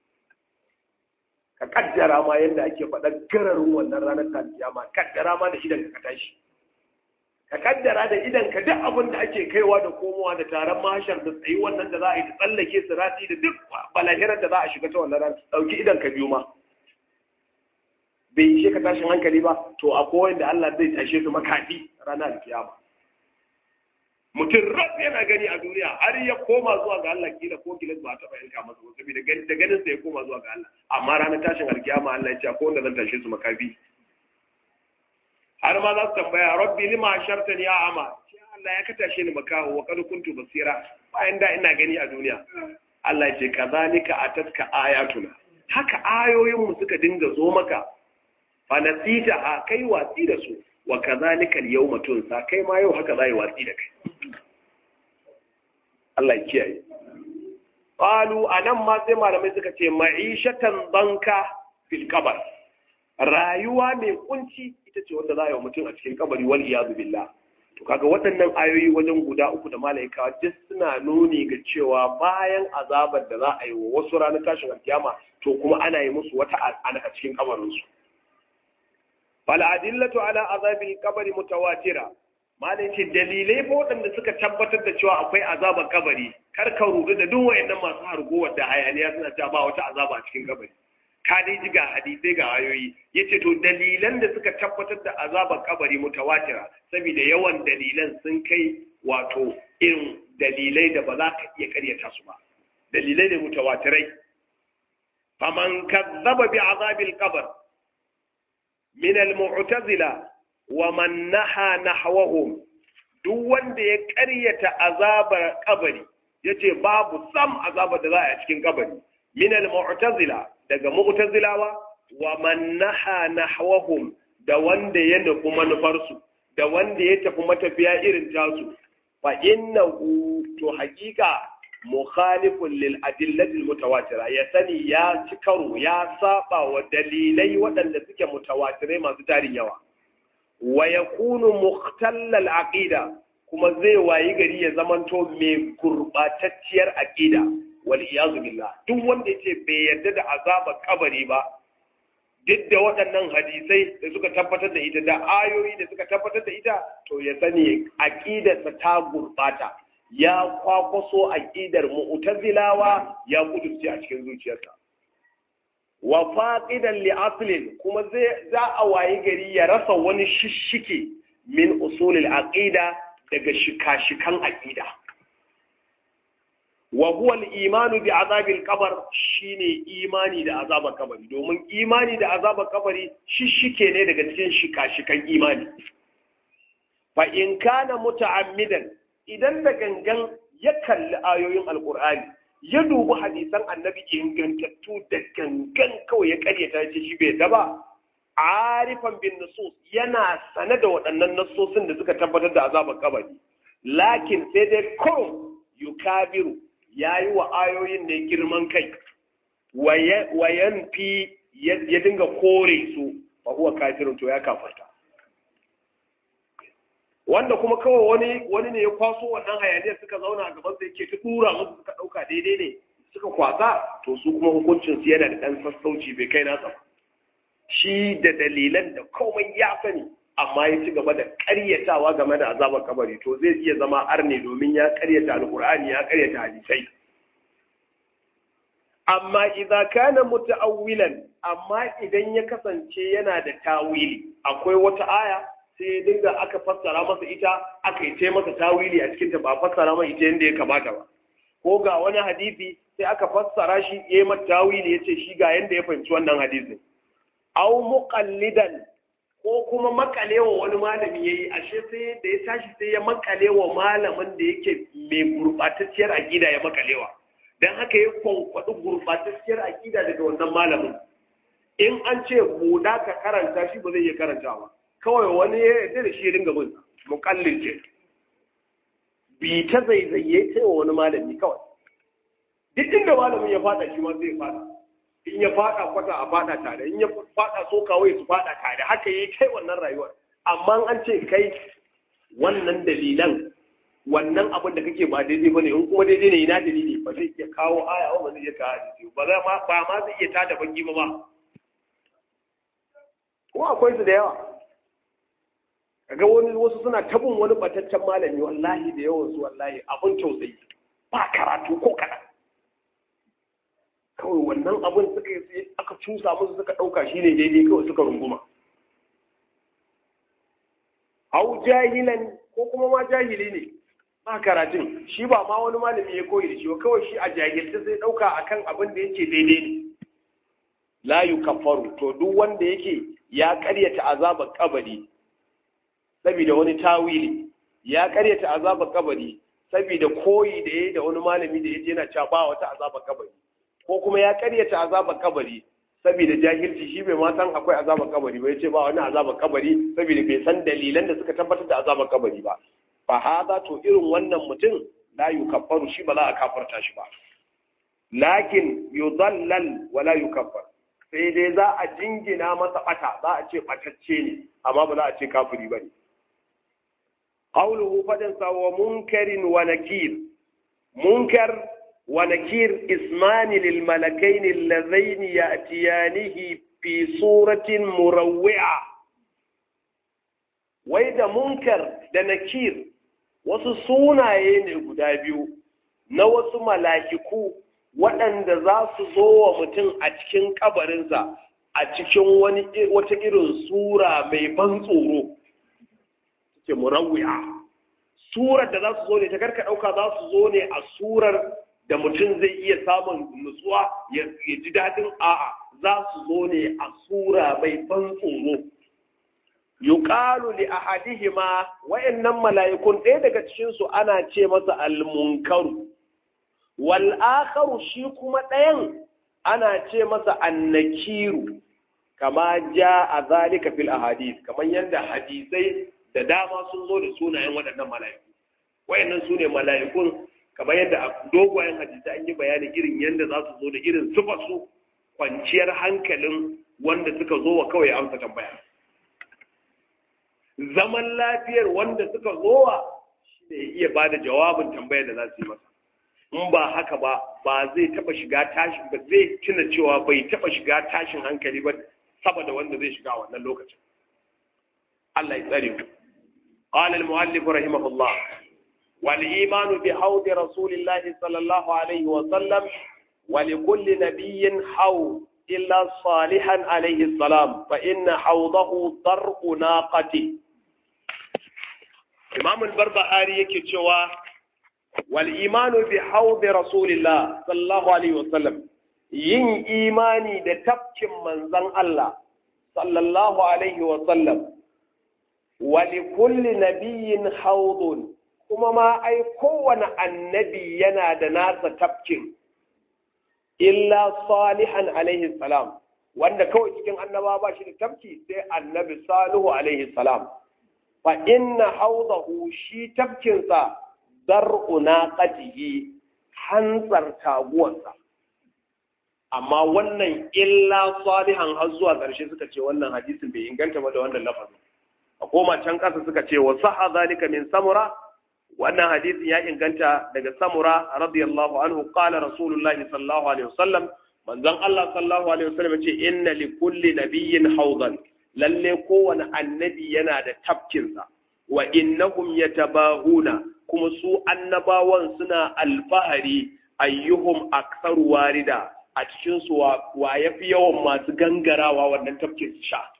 ka kaddara ma yadda ake faɗar gararin wannan ranar ta kiyama kaddara ma da idan ka tashi ka kaddara da idan ka duk abin da ake kaiwa da komowa da taron mahashar da tsayi wannan da za a yi ta tsallake sirati da duk balahirar da za a shiga ta wannan ran ɗauki idan ka biyu ma bai yi ka tashin hankali ba to akwai wanda Allah zai tashe su makaɗi ranar kiyama mutum rab yana gani a duniya har ya koma zuwa ga Allah kila ko kila ba taɓa yanka masa ba saboda da ganin sa ya koma zuwa ga Allah amma ranar tashin alkiyama Allah ya ce ko wanda zan tashe su makafi har ma za su tambaya rabbi lima shartani ya ama Allah ya ka tashe ni makaho wa kad kuntu basira bayan da ina gani a duniya Allah ya ce kazalika atatka ayatuna haka ayoyin mu suka dinga zo maka fa nasita ha kai watsi da su wa kazalika al-yawma tunsa kai ma yau haka zai watsi da kai Allah ya kiyaye qalu anan ma sai malamai suka ce ma'ishatan banka fil qabr rayuwa mai kunci ita ce wanda za a yi wa mutum a cikin kabari wal iyadu billah to kaga waɗannan ayoyi wajen guda uku da malaika duk suna nuni ga cewa bayan azabar da za a yi wa wasu ranar tashin alkiyama to kuma ana yi musu wata a cikin kabarinsu fal'adillatu ala azabil kabari mutawatira malai ce dalilai fa waɗanda suka tabbatar da cewa akwai azabar kabari kar ka rudu da duk wayannan masu hargowar da hayaniya suna cewa ba wata azaba a cikin kabari ka dai ji ga hadisai ga ayoyi yace to dalilan da suka tabbatar da azabar kabari mutawatira saboda yawan dalilan sun kai wato irin dalilai da ba za ka iya karyata su ba dalilai ne mutawatirai faman kazzaba bi azabil qabr min al-mu'tazila wa man naha nahwahum duk wanda ya ƙaryata azabar kabari yace babu sam azabar da za a cikin kabari min al-mu'tazila daga mu'tazilawa wa man naha nahwahum da wanda ya nufi manufarsu da wanda ya tafi matafiya irin tasu fa innahu to haƙiƙa mukhalifun lil adillati mutawatira ya sani ya ci karo ya saba wa dalilai waɗanda suke mutawatirai masu tarin yawa wa yakunu muhtallal aqida kuma zai wayi gari ya zamanto mai gurbatacciyar aqida wal iyazu billah duk wanda yace bai yarda da azabar kabari ba duk da waɗannan hadisai da suka tabbatar da ita da ayoyi da suka tabbatar da ita to ya sani aqidarsa ta gurbata ya kwakwaso aqidar mu'tazilawa ya kudurce a cikin zuciyarsa wa faqidan li aslin kuma zai za a wayi gari ya rasa wani shishike min usulil aqida daga shika-shikan aqida wa huwa al-imanu bi azabil qabr shine imani da azabar kabari domin imani da azabar kabari shishike ne daga cikin shika-shikan imani fa in kana muta'ammidan idan da gangan ya kalli ayoyin alqur'ani ya dubi hadisan annabi ingantattu da gangan kawai ya karyata ce shi bai daba arifan bin nusus yana sane da waɗannan nassosin da suka tabbatar da azabar kabari lakin sai dai kurum yukabiru ya yi wa ayoyin ne girman kai wayan fi ya dinga kore su fa huwa kafirun to ya kafarta wanda kuma kawai wani wani ne ya kwaso wannan hayaniyar suka zauna a gaban sa yake ta dura musu suka dauka daidai ne suka kwasa to su kuma hukuncin su yana da dan sassauci bai kai nasa shi da dalilan da komai ya sani amma ya ci gaba da ƙaryatawa game da azabar kabari to zai iya zama arne domin ya ƙaryata alqur'ani ya ƙaryata hadisai amma idza kana muta'awwilan amma idan ya kasance yana da tawili akwai wata aya sai ya dinga aka fassara masa ita aka yi masa tawili a cikinta ba fassara mai ita yadda ya kamata ba ko ga wani hadisi sai aka fassara shi ya yi mata tawili ya ce shi ga yadda ya fahimci wannan hadisin au muqallidan ko kuma makalewa wani malami ya yi ashe sai da ya tashi sai ya makalewa malamin da yake mai gurɓatacciyar aƙida ya makalewa don haka ya kwankwaɗi gurɓatacciyar aƙida daga wannan malamin in an ce buɗa ka karanta shi ba zai iya karantawa kawai wani ya yarda da shi ya dinga bin mukallin ce bi ta zaizaye sai wa wani malami kawai duk inda malamin ya fada shi ma zai fada in ya fada kwata a fada tare in ya fada so kawai su fada tare haka yi kai wannan rayuwar amma an ce kai wannan dalilan wannan abin da kake ba daidai bane in kuma daidai ne ina dalili ba zai iya kawo aya ba zai iya kawo hadisi ba za ma ba ma zai iya tada bangi ba ba ko akwai su da yawa kaga wani wasu suna tabin wani bataccen malami wallahi da yawan su wallahi abun tausayi ba karatu ko kaɗan kawai wannan abun suka yi aka cusa musu suka ɗauka shi ne daidai kawai suka runguma au jahilan ko kuma ma jahili ne ba karatun shi ba ma wani malami ya koyi da shi ba kawai shi a jahilta sai ɗauka akan abin da yake daidai ne la yukaffaru to duk wanda yake ya karyata azabar kabari saboda wani tawili ya karyata azabar kabari saboda koyi da yayi da wani malami da yaje yana cewa ba wata azabar kabari ko kuma ya karyata azabar kabari saboda jahilci shi bai ma san akwai azabar kabari ba yace ba wani azabar kabari saboda bai san dalilan da suka tabbatar da azabar kabari ba fa hada to irin wannan mutum la yukaffaru shi ba za a kafarta shi ba lakin yudallal wa la yukaffar sai dai za a jingina masa bata za a ce batacce ne amma ba za a ce kafiri ba ne قوله فدنسا ومنكر ونكير منكر ونكير اسمان للملكين اللذين يأتيانه في صورة مروعة وإذا منكر da nakir wasu sunaye ne guda biyu na wasu mala'iku waɗanda za su zo wa mutum a cikin kabarinsa a cikin wani wata irin sura mai ban tsoro ce murawwi'a surar da za su zo ne ta karka ɗauka za su zo ne a surar da mutum zai iya samun nutsuwa ya ji daɗin a'a za su zo ne a sura mai ban tsoro yuqalu li ahadihima wayannan mala'ikun ɗaya daga cikin su ana ce masa al-munkaru wal akharu shi kuma ɗayan ana ce masa annakiru kama ja a zalika fil ahadith kamar yadda hadisai da dama sun zo da sunayen waɗannan mala'iku wayannan su ne mala'ikun kamar yadda a dogayen hadisai an yi bayani irin yadda za su zo da irin su kwanciyar hankalin wanda suka zo wa kawai amsa tambaya zaman lafiyar wanda suka zowa shi ne iya ba da jawabin tambayar da za su yi masa in ba haka ba ba zai taba shiga tashin ba zai tuna cewa bai taba shiga tashin hankali ba saboda wanda zai shiga wannan lokacin Allah ya tsare mu قال المؤلف رحمه الله والإيمان بحوض رسول الله صلى الله عليه وسلم ولكل نبي حوض إلا صالحا عليه السلام فإن حوضه ضرء ناقته إمام البربهاري يكتشوا والإيمان بحوض رسول الله صلى الله عليه وسلم yin imani da tafkin manzon Allah sallallahu alaihi wa sallam wa li kulli nabiyyin hawdun kuma ma ai kowane annabi yana da nasa tafkin illa salihan alaihi salam wanda kawai cikin annaba ba shi da tafki sai annabi salihu alaihi salam fa inna hawdahu shi tafkinsa dar'u naqatihi hantsar taguwarsa amma wannan illa salihan har zuwa ƙarshe suka ce wannan hadisin bai inganta ba da wannan lafazin a koma can ƙasa suka ce wa saha zalika min samura wannan hadisin ya inganta daga samura radiyallahu anhu qala rasulullah sallallahu alaihi wasallam manzon Allah sallallahu alaihi wasallam ce inna li kulli nabiyyin hawdan lalle kowane annabi yana da tafkinsa wa innahum yatabahuna kuma su annabawan suna alfahari ayyuhum aktsaru warida a cikin su wa yafi yawan masu gangarawa wannan tafkin su sha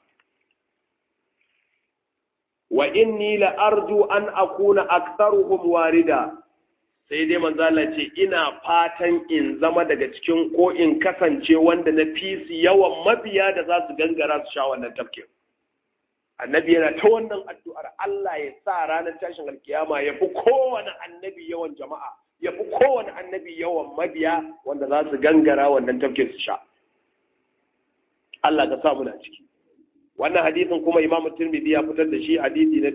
wa inni la arju an akuna aktsaruhum warida sai dai manzo Allah ce ina fatan in zama daga cikin ko in kasance wanda na fi su yawan mabiya da za su gangara su sha wannan tafkin annabi yana ta wannan addu'ar Allah ya sa ranar tashin alkiyama ya fi kowane annabi yawan jama'a ya fi kowane annabi yawan mabiya wanda za su gangara wannan tafkin su sha Allah ka sa muna ciki wannan hadisin kuma imamu tirmidhi ya fitar da shi hadisi na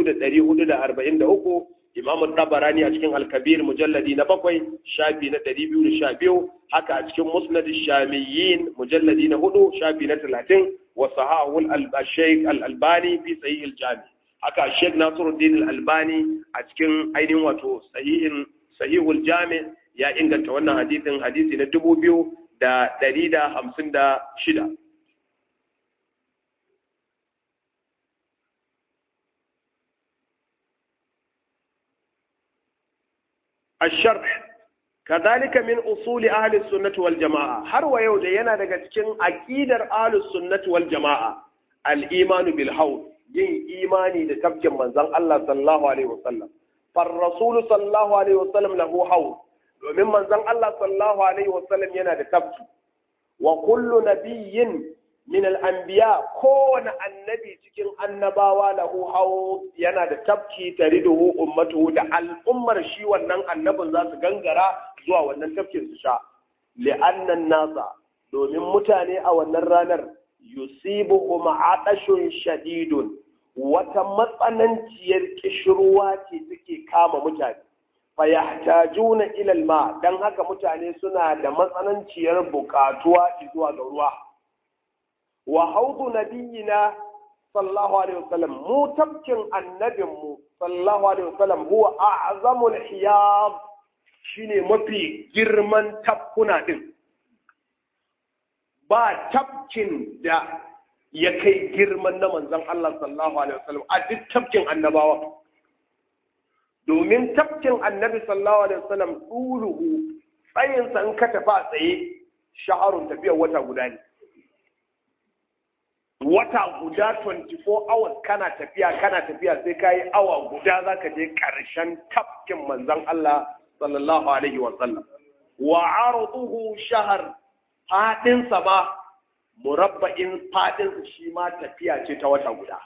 2443 imamu tabarani a cikin alkabir mujalladi na bakwai shafi na 212 haka a cikin musnad shamiyyin mujalladi na hudu shafi na 30 wa sahahul al-shaykh al-albani fi sahih al-jami haka shaykh nasiruddin al-albani a cikin ainihin wato sahihin sahihul jami ya inganta wannan hadisin hadisi na 2156 الشرح كذلك من أصول أهل السنة والجماعة هر ويود ينا daga cikin aqidar ahlus sunnah wal jamaa al iman bil hawl yin imani da tafkin manzon Allah sallallahu alaihi wasallam far rasul sallallahu alaihi wasallam lahu hawl domin manzon Allah sallallahu alaihi wasallam yana da tafki wa kullu nabiyyin min al anbiya kowane annabi cikin annabawa lahu hawl yana da tafki tariduhu ummatuhu da al'ummar shi wannan annabin za su gangara zuwa wannan tafkin su sha li'annan nasa domin mutane a wannan ranar yusibuhum atashun shadidun wata matsananciyar kishirwa ce take kama mutane fayahtajuna ila alma dan haka mutane suna da matsananciyar bukatuwa zuwa ga ruwa wa haudu nabiyina sallallahu alaihi wasallam mu tabkin annabinmu sallallahu alaihi wasallam huwa a'zamul hiyab shine mafi girman tafkuna din ba tafkin da ya kai girman na manzon Allah sallallahu alaihi wasallam a duk tafkin annabawa domin tafkin annabi sallallahu alaihi wasallam duluhu tsayinsa in ka tafi a tsaye sha'arun tafiyar wata guda ne wata guda 24 hours kana tafiya kana tafiya sai ka yi awa guda za ka je ƙarshen tafkin manzan Allah sallallahu alaihi wa sallam wa arduhu shahar fadinsa ma murabba'in fadinsa shi ma tafiya ce ta wata guda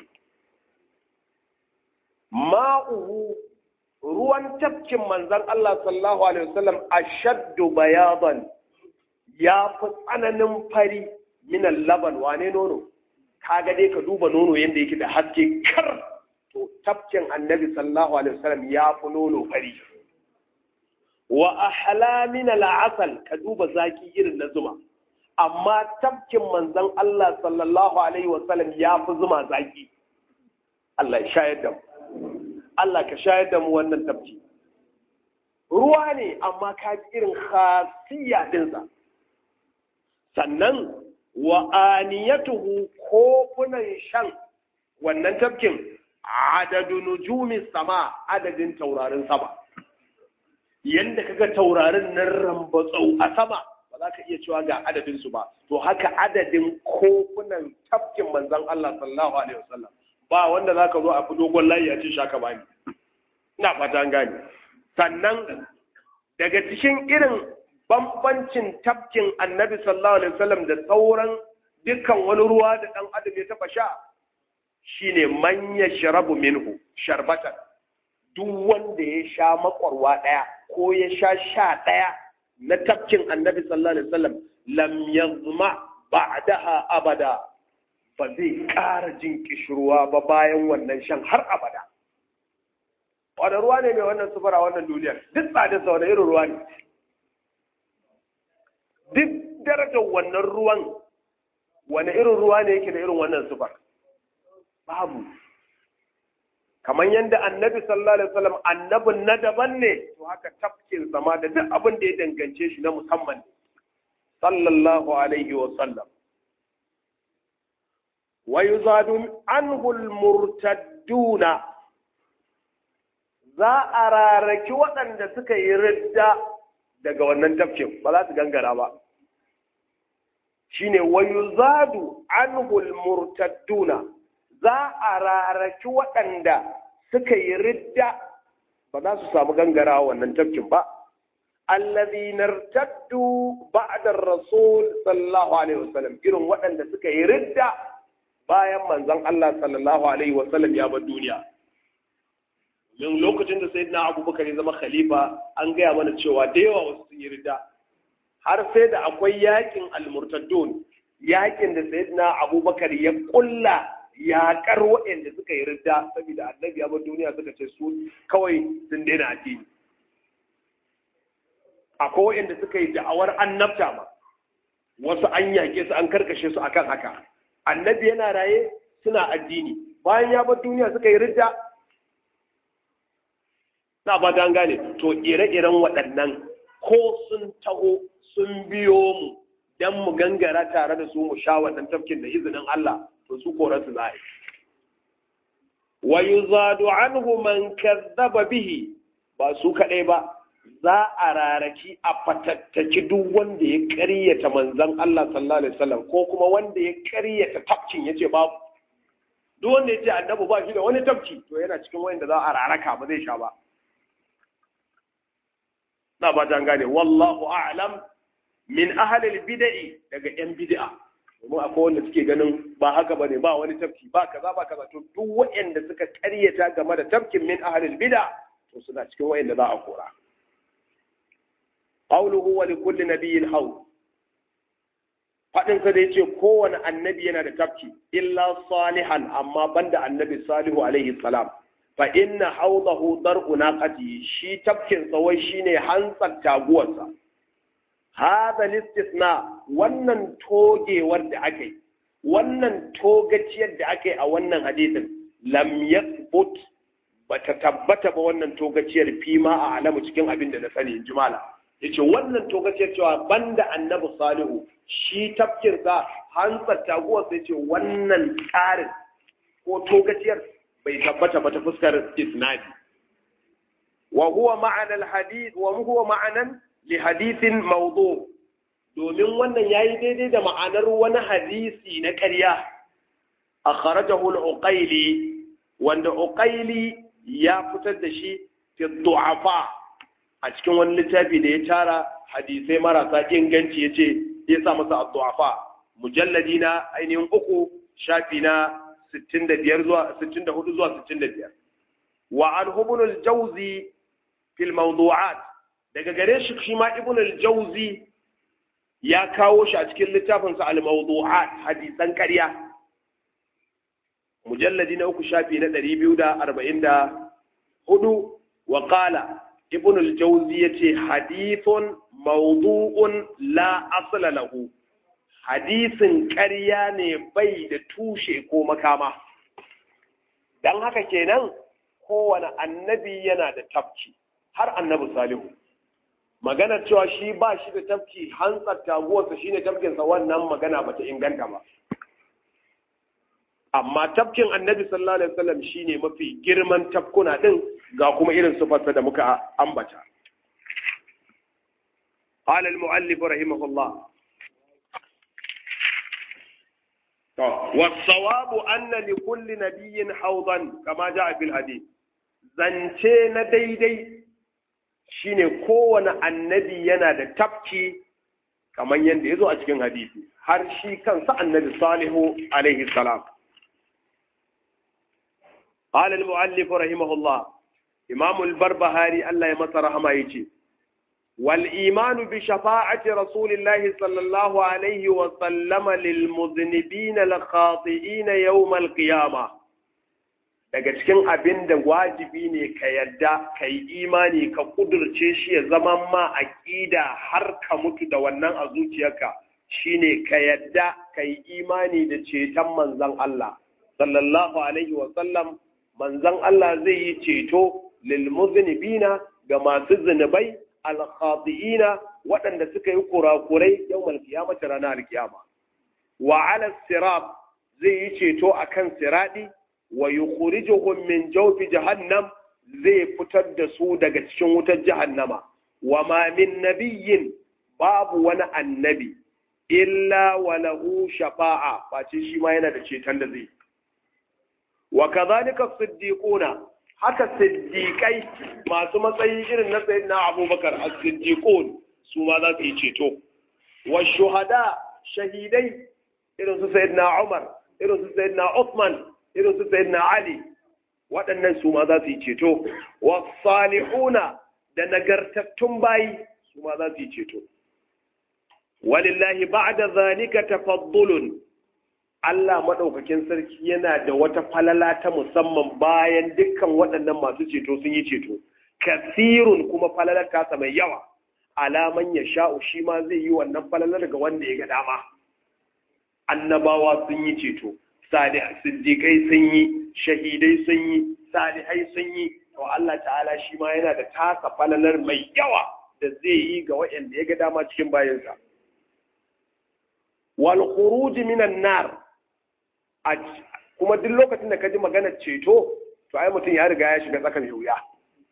ma'uhu ruwan tafkin manzan Allah sallallahu alaihi wa sallam ashaddu bayadan ya fi tsananin fari minan laban wane nono kaga dai ka duba nono yadda yake da haske kar to tafkin annabi sallallahu alaihi wasallam ya fi nono fari wa ahla min al'asal ka duba zaki irin na zuma amma tafkin manzon Allah sallallahu alaihi wasallam ya fi zuma zaki Allah ya shayar da mu Allah ka shayar da mu wannan tafki ruwa ne amma ka ji irin khasiyya dinsa sannan wa aniyatuhu kofunan shan wannan tafkin adadu nujumi sama adadin taurarin sama yanda kaga taurarin nan rambatsau a sama ba za ka iya cewa ga adadin su ba to haka adadin kofunan tafkin manzon Allah sallallahu alaihi wasallam ba wanda za ka zo a fi dogon layi a ce shaka bani ina fata an gane sannan daga cikin irin bambancin tafkin annabi sallallahu alaihi wasallam da sauran dukkan wani ruwa da dan adam ya taba sha shine man yashrabu minhu sharbatan duk wanda ya sha makwarwa daya ko ya sha sha daya na tafkin annabi sallallahu alaihi wasallam lam yazma ba'daha abada ba zai ƙara jin kishirwa ba bayan wannan shan har abada wani ruwa ne mai wannan sufura wannan duniyar duk tsadin sa wani irin ruwa ne duk darajar wannan ruwan wani irin ruwa ne yake da irin wannan sufar babu kamar yadda annabi sallallahu alaihi wasallam annabin na daban ne to haka tafkin sama da duk abin da ya dangance shi na musamman sallallahu alaihi wasallam wa yuzadu anhu almurtadduna za a raraki waɗanda suka yi ridda daga wannan tafkin ba za su gangara ba shine wa yuzadu anhu almurtadduna za a raraki waɗanda suka yi ridda ba za su samu gangara wannan tafkin ba الذين ارتدوا بعد الرسول صلى الله عليه وسلم irin waɗanda suka yi ridda bayan manzon Allah sallallahu alaihi wasallam ya bar duniya min lokacin da sayyidina Abubakar ya zama khalifa an gaya mana cewa da yawa wasu sun yi ridda har sai da akwai yakin al-murtaddun yakin da sayyidina Abubakar ya kulla yaƙar waɗanda suka yi ridda saboda annabi ya bar duniya suka ce su kawai sun daina addini akwai waɗanda suka yi da'awar annabta ma wasu an yaƙe su an karkashe su akan haka annabi yana raye suna addini bayan ya bar duniya suka yi ridda na ba ta gane to ire-iren waɗannan ko sun taho sun biyo mu don mu gangara tare da su mu sha wannan tafkin da izinin Allah to su kora su za wa yuzadu anhu man kazzaba bihi ba su kaɗai ba za a raraki a fatattaki duk wanda ya ƙaryata manzon Allah sallallahu alaihi wasallam ko kuma wanda ya ƙaryata tafkin yace babu duk wanda ya ce annabi ba shi da wani tafki to yana cikin wanda za a raraka ba zai sha ba na ba ta gane wallahu a'lam min ahlil bid'i daga yan bid'a domin akwai wanda suke ganin ba haka bane ba wani tafki ba kaza ba kaza to duk waɗanda suka ƙaryata game da tafkin min ahlil bid'a to suna cikin waɗanda za a kora qawluhu wa likulli nabiyyin hawl fadin sa da yace kowane annabi yana da tafki illa salihan amma banda annabi salihu alaihi salam fa inna hawdahu dar'u naqati shi tafkin sa wai shine hantsar taguwarsa hada listisna wannan togewar da aka yi wannan togaciyar da aka yi a wannan hadisin lam yathbut bata tabbata ba wannan togaciyar fima a alamu cikin abin da na sani in jimala yace wannan togaciyar cewa banda annabi salihu shi tafkin sa hantsar taguwar sai ce wannan tsarin ko togaciyar bai tabbata ba ta fuskar isnadi wa huwa ma'ana al-hadith wa huwa ma'anan li hadithin mawdu domin wannan yayi daidai da ma'anar wani hadisi na ƙarya akhrajahu al-uqayli wanda uqayli ya fitar da shi fi du'afa a cikin wani littafi da ya tara hadisai marasa inganci yace ya sa masa ad-du'afa mujalladi na ainihin uku shafi na 65 zuwa 64 zuwa 65 wa an ibn al-jawzi fil mawdu'at daga gare shi shi ma ibn al-jawzi ya kawo shi a cikin littafin sa al-mawdu'at hadisan ƙarya mujalladi na uku shafi na 244 wa qala ibn al-jawzi yace hadithun mawdu'un la asla lahu hadisin ƙarya ne bai da tushe ko makama dan haka kenan kowane annabi yana da tafki har annabi salihu maganar cewa shi ba shi da tafki hantsar taguwarsa shine tafkinsa wannan magana bata inganta ba amma tafkin annabi sallallahu alaihi wasallam shine mafi girman tafkuna din ga kuma irin sufarsa da muka ambata قال المؤلف رحمه الله والصواب أن لكل نبي حوضا كما جاء في الحديث zance na daidai shine kowane annabi yana da tafki kamar yadda ya zo a cikin hadisi har shi kansa annabi salihu alaihi salam قال المؤلف رحمه الله إمام البربهاري الله يمسى رحمه يجي والإيمان بشفاعة رسول الله صلى الله عليه وسلم للمذنبين الخاطئين يوم القيامة daga cikin abin da wajibi ne ka yadda ka yi imani ka kudurce shi ya zama ma aƙida har ka mutu da wannan a zuciyarka shine ka yadda ka yi imani da ceton manzon Allah sallallahu alaihi wa sallam manzon Allah zai yi ceto lil muznibina ga masu zunubai al khati'ina waɗanda suka yi kurakurai yawmal qiyamati ranar kiyama wa ala sirat zai yi ceto akan siradi wa yukhrijuhum min jawfi jahannam zai fitar da su daga cikin wutar jahannama wa ma min nabiyyin babu wani annabi illa wa lahu shafa'a face shi ma yana da ceton da zai wa kadhalika siddiquna haka siddiqai masu matsayi irin na sayyidina abubakar as-siddiqun su ma za su yi ceto wa shuhada shahidai irin su sayyidina umar irin su sayyidina uthman irin su sayyidina ali waɗannan su ma za su yi ceto wa salihuna da nagartattun bayi su ma za su yi ceto walillahi ba'da zalika tafaddulun Allah maɗaukakin sarki yana da wata falala ta musamman bayan dukkan waɗannan masu ceto sun yi ceto kasirun kuma falalar tasa mai yawa alaman ya sha'u shi ma zai yi wannan falalar ga wanda ya ga dama annabawa sun yi ceto siddiƙai sun yi shahidai sun yi salihai sun yi to Allah ta'ala shi ma yana da tasa falalar mai yawa da zai yi ga waɗanda ya ga dama cikin bayansa wal khuruj minan nar kuma duk lokacin da ka ji maganar ceto to ai mutum ya riga ya shiga tsaka mai wuya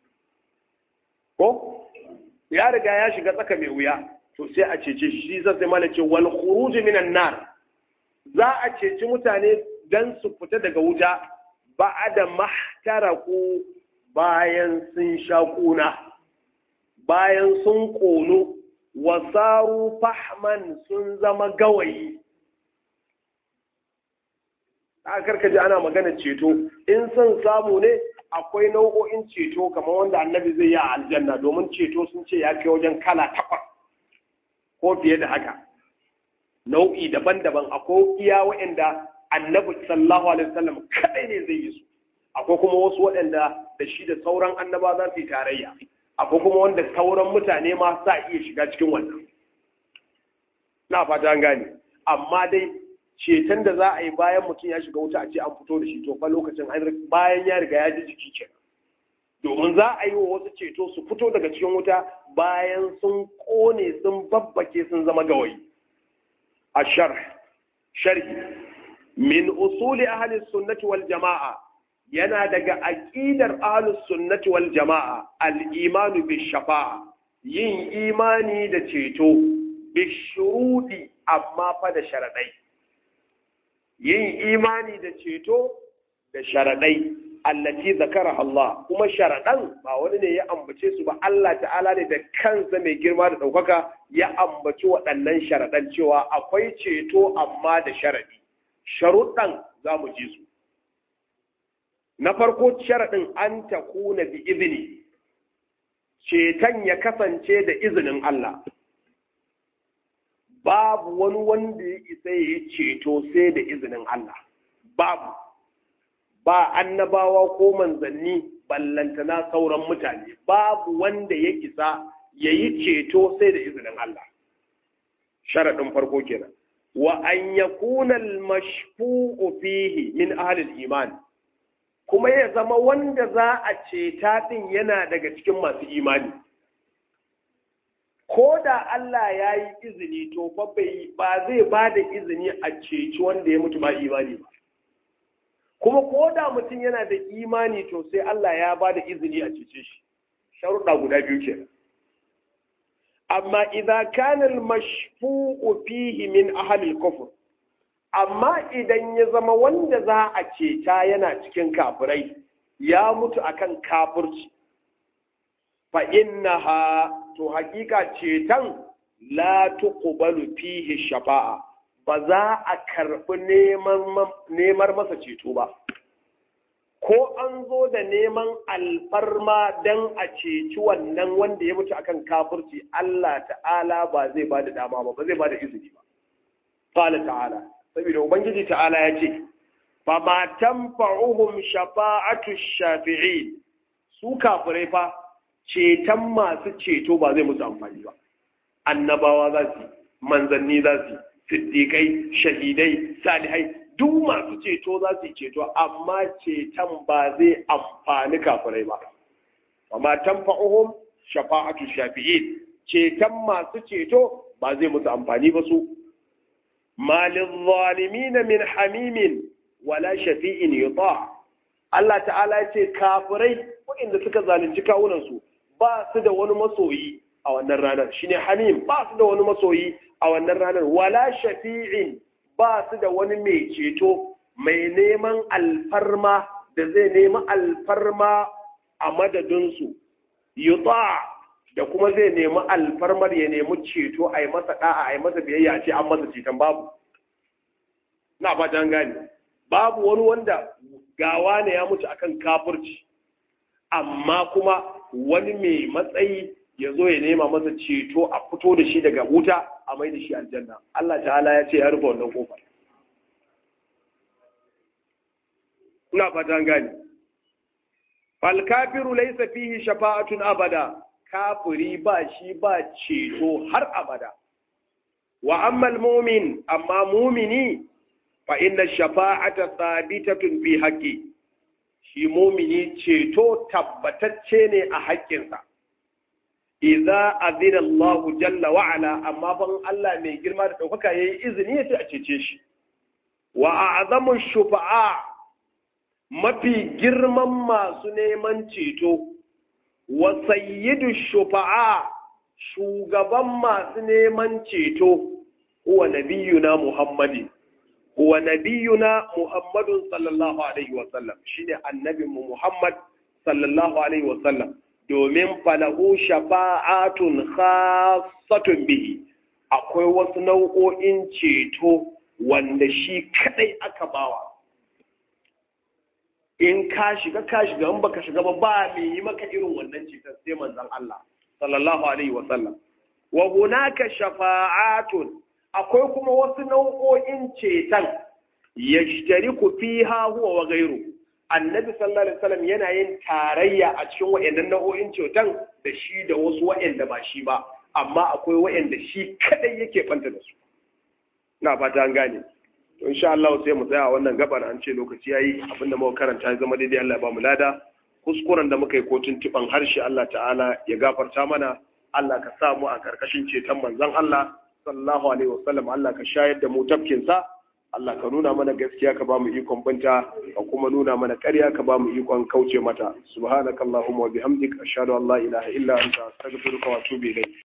ko ya riga ya shiga tsaka mai wuya to sai a cece shi zai sai mana ce wal khuruj minan nar za a ceci mutane dan su fita daga wuta ba'ada mahtaraku bayan sun sha kuna bayan sun ƙonu wasaru fahman sun zama gawayi a karka ji ana magana ceto in son samu ne akwai nau'o'in ceto kamar wanda annabi zai yi a aljanna domin ceto sun ce ya kai wajen kala takwas ko fiye da haka nau'i daban-daban akwai iya waɗanda annabi sallallahu alaihi wasallam kadai ne zai yi su akwai kuma wasu waɗanda da shi da sauran annaba za su yi tarayya akwai kuma wanda sauran mutane ma sa iya shiga cikin wannan na fata an gane amma dai ceton da za a yi bayan mutum ya shiga wuta a ce an fito da shi to fa lokacin bayan ya riga ya ji jiki kenan domin za a yi wa wasu ceto su fito daga cikin wuta bayan sun kone sun babbake sun zama gawayi a sharhi min usuli ahli sunnati wal jama'a yana daga aqidar ahli sunnati wal jama'a al imanu bi shafa'a yin imani da ceto bi shurudi amma fa da sharadai yin imani da ceto da sharadai allati zakara Allah kuma sharadan ba wani ne ya ambace su ba Allah ta'ala ne da kansa mai girma da ɗaukaka ya ambaci waɗannan sharadan cewa akwai ceto amma da sharadi sharuɗan za mu ji su na farko sharaɗin an ta kuna bi izini ceton ya kasance da izinin Allah babu wani wanda ya isa ya yi ceto sai da izinin Allah babu ba annabawa ko manzanni ballantana sauran mutane babu wanda ya isa ya yi ceto sai da izinin Allah sharaɗin farko kenan wa an yakuna al-mashfu'u fihi min ahli al-iman kuma ya zama wanda za a ceta ɗin yana daga cikin masu imani ko da Allah ya yi izini to fa bai ba zai ba da izini a ceci wanda ya mutu ba imani ba kuma ko da mutum yana da imani to sai Allah ya ba da izini a cece shi sharuɗa guda biyu ke amma idza kana al-mashfu'u fihi min ahli al-kufr amma idan ya zama wanda za a ceta yana cikin kafirai ya mutu akan kafirci fa innaha to hakika cetan la tuqbalu fihi shafa'a ba za a karɓi neman masa ceto ba ko an zo da neman alfarma don a ceci wannan wanda ya mutu akan kafirci Allah ta'ala ba zai ba da dama ba ba zai ba da izini ba qala ta'ala saboda ubangiji ta'ala ya ce fa ma tanfa'uhum shafa'atu shafi'in su kafirai fa ceton masu ceto ba zai musu amfani ba annabawa za su manzanni za su siddiƙai shahidai salihai duk masu ceto za su yi ceto amma ceton ba zai amfani kafirai ba amma tanfa'uhum shafa'atu shafi'in ceton masu ceto ba zai musu amfani ba su malin zalimin min hamimin wala shafi'in yuta Allah ta'ala ya ce kafirai waɗanda suka zalunci kawunansu ba su da wani masoyi a wannan ranar shine hamim ba su da wani masoyi a wannan ranar wala shafi'in ba su da wani mai ceto mai neman alfarma da zai nemi alfarma a madadinsu yuta da kuma zai nemi alfarmar ya nemi ceto a yi masa da'a a yi masa biyayya a ce an masa ceton babu na fatan gane babu wani wanda gawa ne ya mutu akan kafirci amma kuma wani mai matsayi ya zo ya nema masa ceto a fito da shi daga wuta a mai da shi aljanna Allah ta'ala ya ce ya rufe wannan kofar ina fatan gani fal kafiru laysa fihi shafa'atun abada kafiri ba shi ba ceto har abada wa amma mumin amma mumini fa inna shafa'ata thabitatun fi haqqi shi mumini ceto tabbatacce ne a haƙƙinsa idza azina Allah jalla wa ala amma ban Allah mai girma da ɗaukaka yayi izini yace a cece shi wa a'zamu shufa'a mafi girman masu neman ceto wa sayyidu shufa'a shugaban masu neman ceto huwa nabiyuna Muhammadin huwa nabiyuna Muhammadun sallallahu alaihi wa sallam shine annabinmu Muhammad sallallahu alaihi wa sallam domin falahu shafa'atun khassatun bihi akwai wasu nau'o'in ceto wanda shi kadai aka bawa in ka shiga ka shiga in baka shiga ba ba me yi maka irin wannan ceton sai manzon Allah sallallahu alaihi wa sallam wa hunaka shafa'atun akwai kuma wasu nau'o'in ceton yashtariku fiha huwa wa ghayruhu annabi sallallahu alaihi wasallam yana yin tarayya a cikin wayannan nau'o'in ceton da shi da wasu wayanda ba shi ba amma akwai wayanda shi kadai yake banta da su ina fata an gane to insha Allah sai mu tsaya wannan gabar an ce lokaci yayi abinda muka karanta ya zama daidai Allah ya ba mu lada kuskuren da muka yi ko tuntuban harshe Allah ta'ala ya gafarta mana Allah ka sa mu a karkashin ceton manzon Allah sallallahu alaihi wasallam Allah ka shayar da mu tafkin sa Allah ka nuna mana gaskiya ka ba mu ikon banta ka kuma nuna mana ƙarya ka ba mu ikon kauce mata subhanakallahumma wa bihamdik ashhadu an la ilaha illa anta astaghfiruka wa atubu ilayk